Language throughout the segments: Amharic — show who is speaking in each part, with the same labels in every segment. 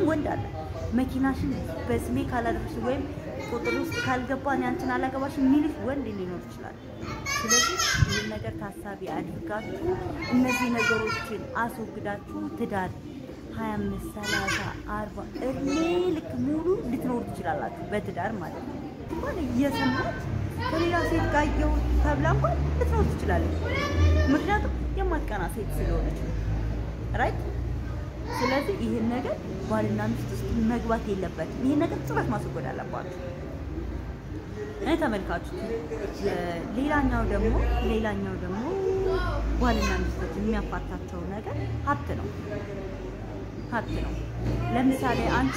Speaker 1: ወንድ አለ መኪናሽን በስሜ ካላደረሽ ወይም ቁጥር ውስጥ ካልገባ እኔ አንቺን አላገባሽ የሚልሽ ወንድ ሊኖር ይችላል። ስለዚህ ይህን ነገር ታሳቢ አድርጋችሁ እነዚህ ነገሮችን አስወግዳችሁ ትዳር ሀያ አምስት ሰላሳ አርባ እድሜ ልክ ሙሉ ልትኖሩ ትችላላችሁ። በትዳር ማለት ነው። እንኳን እየሰማች ከሌላ ሴት ጋር እየው ተብላ እንኳን ልትኖር ትችላለች። ምክንያቱም የማትቀና ሴት ስለሆነች ነው። ራይት ስለዚህ ይህን ነገር ባልና ሚስት ውስጥ መግባት የለበትም። ይህን ነገር ጭራሽ ማስወገድ አለባችሁ። እኔ ተመልካችሁ ሌላኛው ደግሞ ሌላኛው ደግሞ ባልና ሚስቶች የሚያፋታቸው ነገር ሀብት ነው። ሀብት ነው። ለምሳሌ አንቺ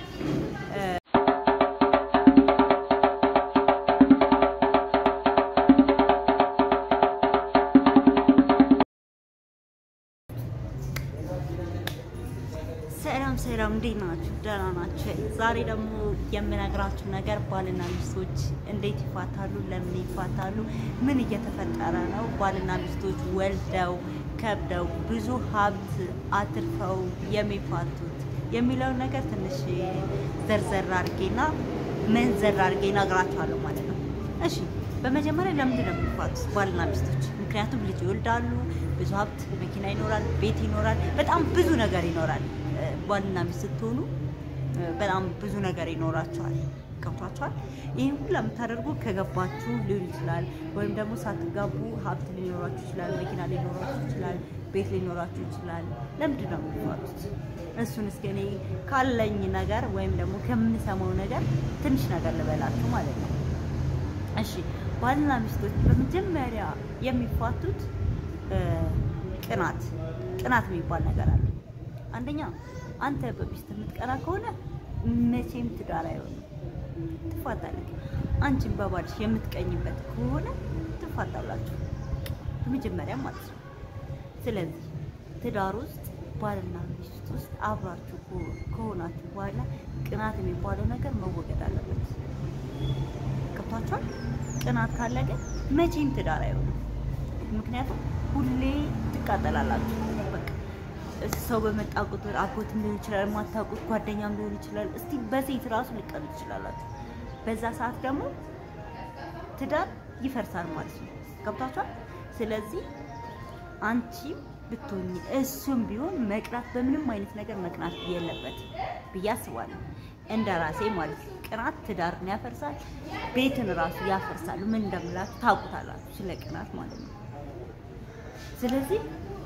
Speaker 1: ሰላም ሰላም፣ እንዴት ናችሁ? ደህና ናቸው። ዛሬ ደግሞ የምነግራችሁ ነገር ባልና ሚስቶች እንዴት ይፋታሉ፣ ለምን ይፋታሉ፣ ምን እየተፈጠረ ነው፣ ባልና ሚስቶች ወልደው ከብደው ብዙ ሀብት አትርፈው የሚፋቱት የሚለውን ነገር ትንሽ ዘርዘር አድርጌና መንዘር አድርጌ እነግራችኋለሁ ማለት ነው። እሺ፣ በመጀመሪያ ለምንድን ነው የሚፋቱት ባልና ሚስቶች? ምክንያቱም ልጅ ይወልዳሉ፣ ብዙ ሀብት፣ መኪና ይኖራል፣ ቤት ይኖራል፣ በጣም ብዙ ነገር ይኖራል። ባልና ሚስት ስትሆኑ በጣም ብዙ ነገር ይኖራቸዋል። ገብቷቸዋል። ይህን ሁሉ የምታደርጉ ከገባችሁ ሊሆን ይችላል፣ ወይም ደግሞ ሳትጋቡ ሀብት ሊኖራችሁ ይችላል፣ መኪና ሊኖራችሁ ይችላል፣ ቤት ሊኖራችሁ ይችላል። ለምንድን ነው የሚባሉት? እሱን እስኪ እኔ ካለኝ ነገር ወይም ደግሞ ከምንሰማው ነገር ትንሽ ነገር ልበላችሁ ማለት ነው። እሺ ባልና ሚስቶች በመጀመሪያ የሚፋቱት ቅናት ቅናት የሚባል ነገር አለ። አንደኛ አንተ በሚስት የምትቀና ከሆነ መቼም ትዳር አይሆንም፣ ትፋታለህ። አንቺን በባልሽ የምትቀኝበት ከሆነ ትፋታላችሁ፣ በመጀመሪያ ማለት ነው። ስለዚህ ትዳር ውስጥ ባልና ሚስት ውስጥ አብራችሁ ከሆናችሁ በኋላ ቅናት የሚባለው ነገር መወገድ አለበት። ገብቷችኋል? ቅናት ካለ ግን መቼም ትዳር አይሆንም። ምክንያቱም ሁሌ ትቃጠላላችሁ። በቃ ሰው በመጣ ቁጥር አጎትም ሊሆን ይችላል፣ የማታውቁት ጓደኛም ሊሆን ይችላል። እስቲ በሴት ራሱ ሊቀኑ ትችላላችሁ። በዛ ሰዓት ደግሞ ትዳር ይፈርሳል ማለት ነው። ገብታችኋል? ስለዚህ አንቺም ብትሆኚ እሱም ቢሆን መቅናት በምንም አይነት ነገር መቅናት የለበትም ብዬ አስባለሁ። እንደ ራሴ ማለት ነው። ቅናት ትዳርን ያፈርሳል፣ ቤትን ራሱ ያፈርሳል። ምን እንደምላችሁ ታውቁታላችሁ፣ ስለ ቅናት ማለት ነው። ስለዚህ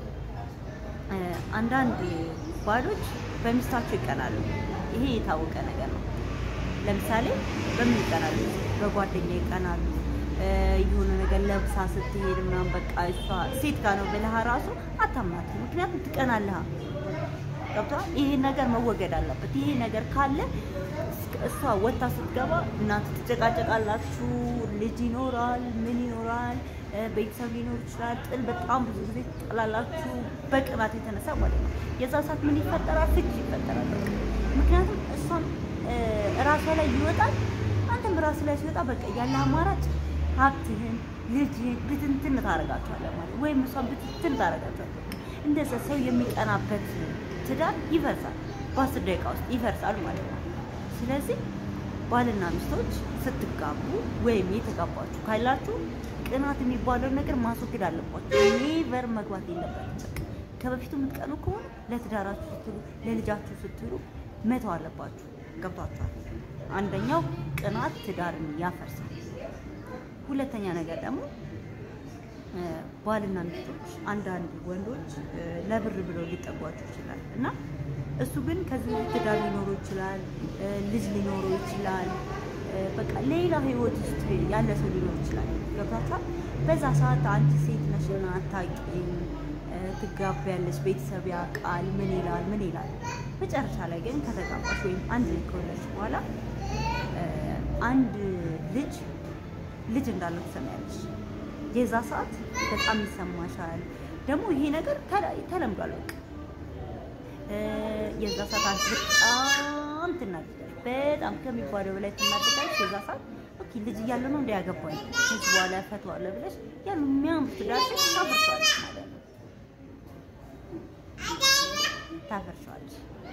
Speaker 1: አንዳንድ ባሎች በሚስታቸው ይቀናሉ። ይሄ የታወቀ ነገር ነው። ለምሳሌ በምን ይቀናሉ? በጓደኛ ይቀናሉ። የሆነ ነገር ለብሳ ስትሄድ ምናምን በቃ እሷ ሴት ጋር ነው ብለህ ራሱ አታምናትም። ምክንያቱም ትቀናለህ። ገብቶሃል? ይሄ ነገር መወገድ አለበት። ይሄ ነገር ካለ እሷ ወጥታ ስትገባ እናንተ ትጨቃጨቃላችሁ። ልጅ ይኖራል፣ ምን ይኖራል፣ ቤተሰብ ሊኖር ይችላል። ጥል በጣም ብዙ ጊዜ ትጠላላችሁ፣ በቅናት የተነሳ ማለት ነው። የዛ ሰዓት ምን ይፈጠራል? ፍች ይፈጠራል። በቃ ምክንያቱም እሷም እራሷ ላይ ይወጣል፣ አንተም ራስ ላይ ሲወጣ በቃ ያለ አማራጭ ሀብትህን፣ ልጅህን ብትንትን ታደርጋቸዋለህ ማለት ወይም እሷን ብትንትን ታደርጋቸዋለህ። እንደዛ ሰው የሚቀናበት ትዳር ይፈርሳል፣ በአስር ደቂቃ ውስጥ ይፈርሳል ማለት ነው። ስለዚህ ባልና ሚስቶች ስትጋቡ ወይም የተጋባችሁ ካላችሁ ቅናት የሚባለው ነገር ማስወገድ አለባችሁ። ኔቨር መግባት የለባችሁ። ከበፊቱ የምትቀኑ ከሆነ ለትዳራችሁ ስትሉ ለልጃችሁ ስትሉ መተው አለባችሁ። ገብቷችኋል? አንደኛው ቅናት ትዳርን ያፈርሳል። ሁለተኛ ነገር ደግሞ ባልና ሚስቶች አንዳንድ ወንዶች ለብር ብለው ሊጠጓቸው ይችላል እና እሱ ግን ከዚህ ትዳር ሊኖረው ይችላል፣ ልጅ ሊኖረው ይችላል። በቃ ሌላ ህይወት ውስጥ ያለ ሰው ሊኖር ይችላል። ገብታችኋል? በዛ ሰዓት አንቺ ሴት ነሽና አታውቂም፣ ትጋቢያለሽ፣ ቤተሰብ ያውቃል፣ ምን ይላል ምን ይላል። መጨረሻ ላይ ግን ከተጋባሽ ወይም አንድ ልጅ ከወለድሽ በኋላ አንድ ልጅ ልጅ እንዳለው ትሰማያለሽ። የዛ ሰዓት በጣም ይሰማሻል። ደግሞ ይሄ ነገር ተለምዷል በቃ የዛ ሰዓት አንቺ በጣም ትናደዳለሽ። በጣም ከሚባለው በላይ ትናደዳለሽ። የዛ ሰዓት ኦኬ ልጅ እያለ ነው እንዳያገባኝ ከዚህ በኋላ ፈተዋለሁ ብለሽ ያሉ የሚያምር ትዳርሽ ታፈርሻለሽ ማለት ነው። ታፈርሻለሽ።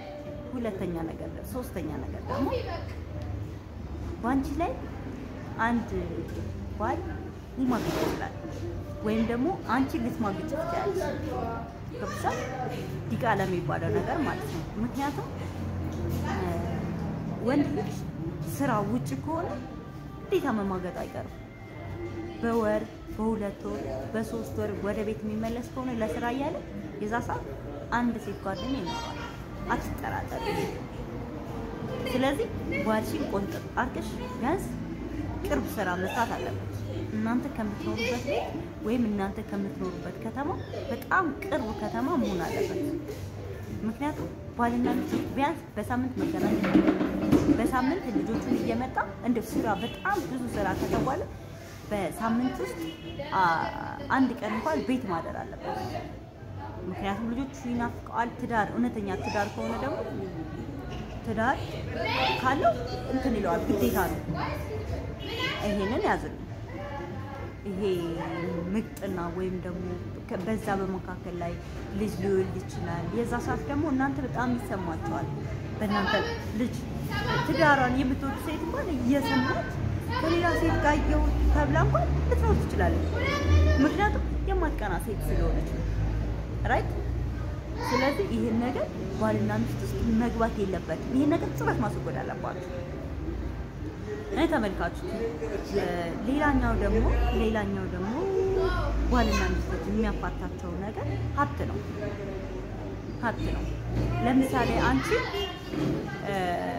Speaker 1: ሁለተኛ ነገር ደ- ሶስተኛ ነገር ደግሞ በአንቺ ላይ አንድ ባል ሊማግጥ ይችላል፣ ወይም ደግሞ አንቺ ልትማግጭ ትችላለች። ገብቶሻል? ዲቃላ የሚባለው ነገር ማለት ነው። ምክንያቱም እ፣ ወንድ ልጅ ስራ ውጭ ከሆነ ግዴታ መማገጥ አይቀርም። በወር በሁለት ወር በሶስት ወር ወደ ቤት የሚመለስ ከሆነ ለስራ እያለ የዛ ሰዓት አንድ ሴት ጓደኛ ይኖራል። አትጠራጠሪ። ስለዚህ ባልሽን ቆንጥጥ አድርገሽ ቢያንስ ቅርብ ስራ መስራት አለበት። እናንተ ከምትኖሩበት ቤት ወይም እናንተ ከምትኖሩበት ከተማ በጣም ቅርብ ከተማ መሆን አለበት። ምክንያቱም ባልና ልጆች ቢያንስ በሳምንት መገናኘት አለበት። በሳምንት ልጆቹን እየመጣ እንደ ስራ በጣም ብዙ ስራ ከተባለ በሳምንት ውስጥ አ- አንድ ቀን እንኳን ቤት ማደር አለበት። ምክንያቱም ልጆቹ ይናፍቀዋል። ትዳር እውነተኛ ትዳር ከሆነ ደግሞ ትዳር ካለው እንትን ይለዋል፣ ግዴታ ነው። ይሄንን ያዝልኝ። ይሄ ምቅጥና ወይም ደግሞ ከ- በዛ በመካከል ላይ ልጅ ሊወልድ ይችላል። የዛ ሰዓት ደግሞ እናንተ በጣም ይሰማቸዋል። በእናንተ ልጅ ትዳሯን የምትወድ ሴት እንኳን እየሰማች ከሌላ ሴት ጋር እየው ተብላ እንኳን ልትኖር ትችላለች። ምክንያቱም የማትቀና ሴት ስለሆነች ነው። ራይት ስለዚህ ይህን ነገር ባልና ሚስት ውስጥ መግባት የለበትም። ይህን ነገር ጽበት ማስወገድ አለባችሁ። እኔ ተመልካቾች እ፣ ሌላኛው ደግሞ ሌላኛው ደግሞ ባልና ሚስቶች የሚያፋታቸው ነገር ሀብት ነው። ሀብት ነው። ለምሳሌ አንቺ እ፣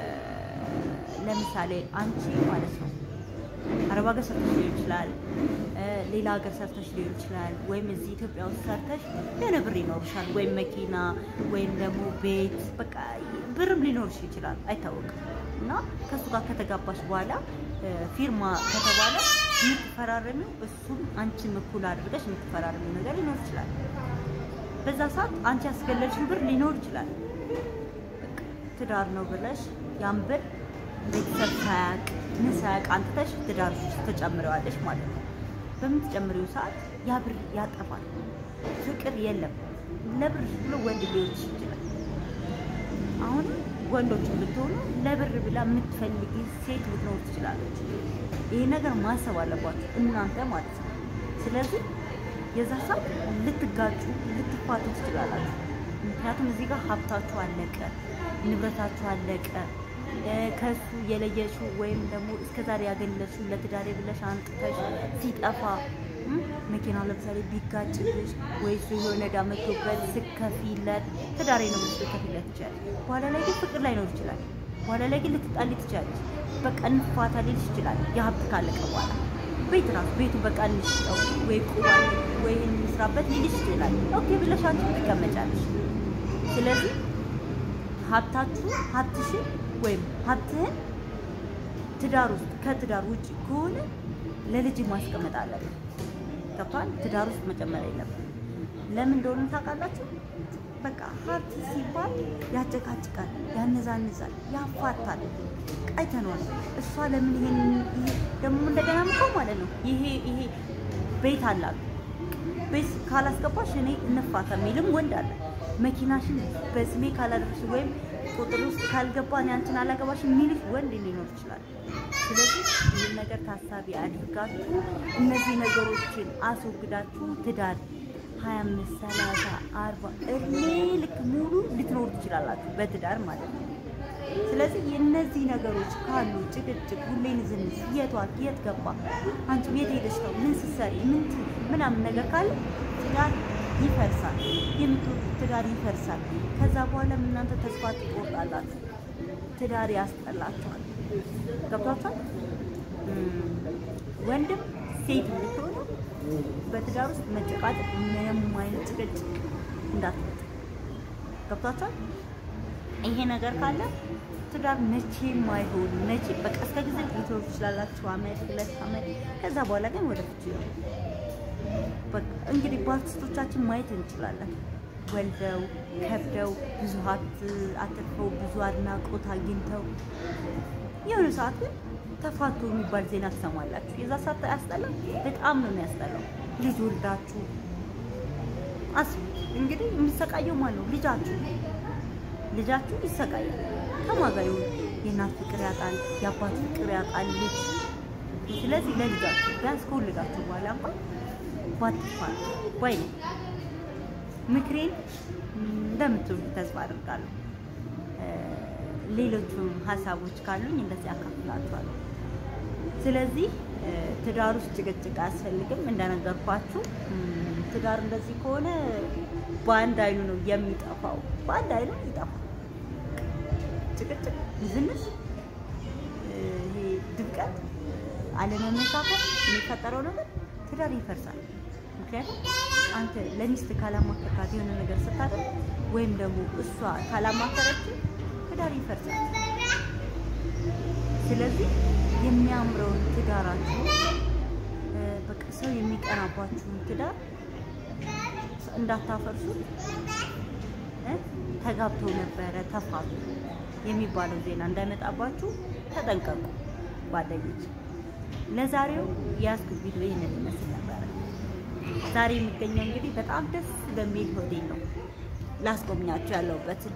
Speaker 1: ለምሳሌ አንቺ ማለት ነው አረብ ሀገር ሰርተሽ ሊሆን ይችላል፣ እ፣ ሌላ ሀገር ሰርተሽ ሊሆን ይችላል፣ ወይም እዚህ ኢትዮጵያ ውስጥ ሰርተሽ የሆነ ብር ይኖርሻል፣ ወይም መኪና ወይም ደግሞ ቤት በቃ ብርም ሊኖርሽ ይችላል፣ አይታወቅም። እና ከእሱ ጋር ከተጋባሽ በኋላ እ፣ ፊርማ ከተባለ የምትፈራረሚው እሱም አንቺን እኩል አድርገሽ የምትፈራረሚው ነገር ሊኖር ይችላል። በዛ ሰዓት አንቺ ያስገለልሽው ብር ሊኖር ይችላል። በቃ ትዳር ነው ብለሽ ያን ብር ቤተሰብ ሳያቅ ምን ሳያቅ አንጥተሽ ትዳር ውስጥ ተጨምረዋለሽ ማለት ነው። በምትጨምሪው ሰዓት ያ ብር ያጠፋል። ፍቅር የለም። ለብር ብሎ ወንድ ሊሆን ይችላል። አሁን ወንዶች ብትሆኑ ለብር ብላ የምትፈልጊ ሴት ልትኖር ትችላለች። ይሄ ነገር ማሰብ አለባችሁ እናንተ ማለት ነው። ስለዚህ የዛ ሰዓት ልትጋጩ ልትፋቱ ትችላላችሁ። ምክንያቱም እዚህ ጋር ሀብታችሁ አለቀ፣ ንብረታችሁ አለቀ። እ፣ ከሱ የለየሽው ወይም ደግሞ እስከዛሬ ያገለሽው ለትዳሬ ብለሽ አንጥተሽ ሲጠፋ እም፣ መኪና ለምሳሌ ቢጋጭልሽ ወይ እሱ የሆነ ዕዳ መቶበት ስከፊለት ትዳሬ ነው ብለሽ ልትከፊለት ይችላል። በኋላ ላይ ግን ፍቅር ላይኖር ይችላል። በኋላ ላይ ግን ልትጣሊ ትችላለች። በቃ እንፋታ ሊልሽ ይችላል። የሀብት ካለቀ በኋላ ቤት ራሱ ቤቱ በቃ እንሽጠው ወይ ቁባል ወይ ይህን እንስራበት ሊልሽ ይችላል። ኦኬ ብለሽ አንቺ ትቀመጫለሽ። ስለዚህ ሀብታችሁ ሀብትሽን ወይም ሀብትህን ትዳር ውስጥ ከትዳር ውጭ ከሆነ ለልጅ ማስቀመጥ አለብን። ገብቷል? ትዳር ውስጥ መጨመር የለብን። ለምን እንደሆነ ታውቃላችሁ? በቃ ሀብት ሲባል ያጨቃጭቃል፣ ያነዛንዛል፣ ያፋታል። አይተነዋል። እሷ ለምን ይሄን ይሄ ደግሞ እንደገና ምኮ ማለት ነው ይሄ ይሄ ቤት አላት ቤት ካላስገባሽ እኔ እንፋታ የሚልም ወንድ አለ። መኪናሽን በስሜ ካላደረሽ ወይም ቁጥር ውስጥ ካልገባ እኔ አንቺን አላገባሽ የሚልሽ ወንድ ሊኖር ይችላል። ስለዚህ ይህን ነገር ታሳቢ አድርጋችሁ እነዚህ ነገሮችን አስወግዳችሁ ትዳር ሀያ አምስት ሰላሳ አርባ እድሜ ልክ ሙሉ ልትኖሩ ትችላላችሁ በትዳር ማለት ነው። ስለዚህ የእነዚህ ነገሮች ካሉ ጭቅጭቅ፣ ሁሌ ንዝንዝ፣ የት ዋልክ፣ የት ገባ፣ አንቺ የት ሄደሽ ነው፣ ምን ስትሰሪ፣ ምን ት- ምናምን ነገር ካለ ትዳር ይፈርሳል። የምትወዱት ትዳር ይፈርሳል። ከዛ በኋላ እናንተ ተስፋ ትቆርጣላችሁ። ትዳር ያስጠላችኋል። ገብቷችኋል? እም፣ ወንድም ሴት ብትሆኑ በትዳር ውስጥ መጨቃጨቅ፣ ምንም አይነት ጭቅጭቅ እንዳትመጡ። ገብቷችኋል? ይሄ ነገር ካለ ትዳር መቼም አይሆን መቼ በቃ እስከ ጊዜ ልትኖሩ ትችላላችሁ፣ አመት ሁለት አመት። ከዛ በኋላ ግን ወደ ፍቺ ነው። በቃ እንግዲህ በአርቲስቶቻችን ማየት እንችላለን። ወልደው ከብደው ብዙ ሀብት አትርፈው ብዙ አድናቆት አግኝተው የሆነ ሰዓት ግን ተፋቱ የሚባል ዜና ትሰማላችሁ። የዛ ሰዓት ያስጠላል፣ በጣም ነው የሚያስጠላው። ልጅ ወልዳችሁ አስቡት እንግዲህ የሚሰቃየው ማን ነው? ልጃችሁ ልጃችሁ ይሰቃያል። ከማን ጋር ይሁን የእናት ፍቅር ያጣል፣ የአባት ፍቅር ያጣል ልጅ። ስለዚህ ለልጃችሁ ቢያንስ ከወለዳችሁ በኋላ እንኳን ባትፋቱ ባይ ነው። ምክሬን እንደምትወዱ ተስፋ አድርጋለሁ። ሌሎቹም ሀሳቦች ካሉኝ እንደዚህ አካፍላችኋለሁ። ስለዚህ ትዳር ውስጥ ጭቅጭቅ አያስፈልግም። እንደነገርኳችሁ ትዳር እንደዚህ ከሆነ በአንድ አይኑ ነው የሚጠፋው፣ በአንድ አይኑ ይጠፋል። ጭቅጭቅ፣ ዝንስ፣ ይሄ ድብቀት፣ አለመመካከል የሚፈጠረው ነገር ትዳር ይፈርሳል። ምክንያቱም አንተ ለሚስት ካላማከርካት የሆነ ነገር ስታደርግ ወይም ደግሞ እሷ ካላማከረች ትዳር ይፈርሳል። ስለዚህ የሚያምረውን ትዳራችሁ በቃ ሰው የሚቀናባችሁን ትዳር እንዳታፈርሱ። ተጋብተው ነበረ ተፋቱ የሚባለው ዜና እንዳይመጣባችሁ ተጠንቀቁ ጓደኞች። ለዛሬው የያዝኩት ቪዲዮ ይህንን ይመስል ነበረ። ዛሬ የሚገኘው እንግዲህ በጣም ደስ በሚል ሆቴል ነው ላስጎብኛችሁ ያለሁበትን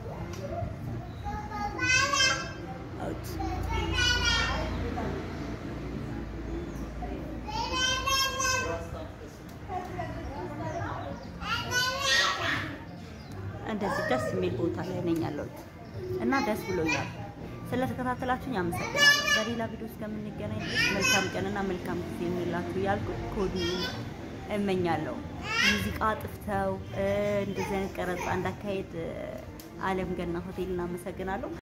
Speaker 1: እንደዚህ ደስ የሚል ቦታ ላይ ነኝ ያለሁት እና ደስ ብሎኛል። ስለተከታተላችሁኝ አመሰግናለሁ። በሌላ ቪዲዮ እስከምንገናኝ ድረስ መልካም ቀንና መልካም ጊዜ የሚላችሁ ያልኩ ከወዲሁ እመኛለሁ። ሙዚቃ አጥፍተው እንደዚህ አይነት ቀረጻ እንዳካሄድ አለም ገና ሆቴል እናመሰግናለሁ።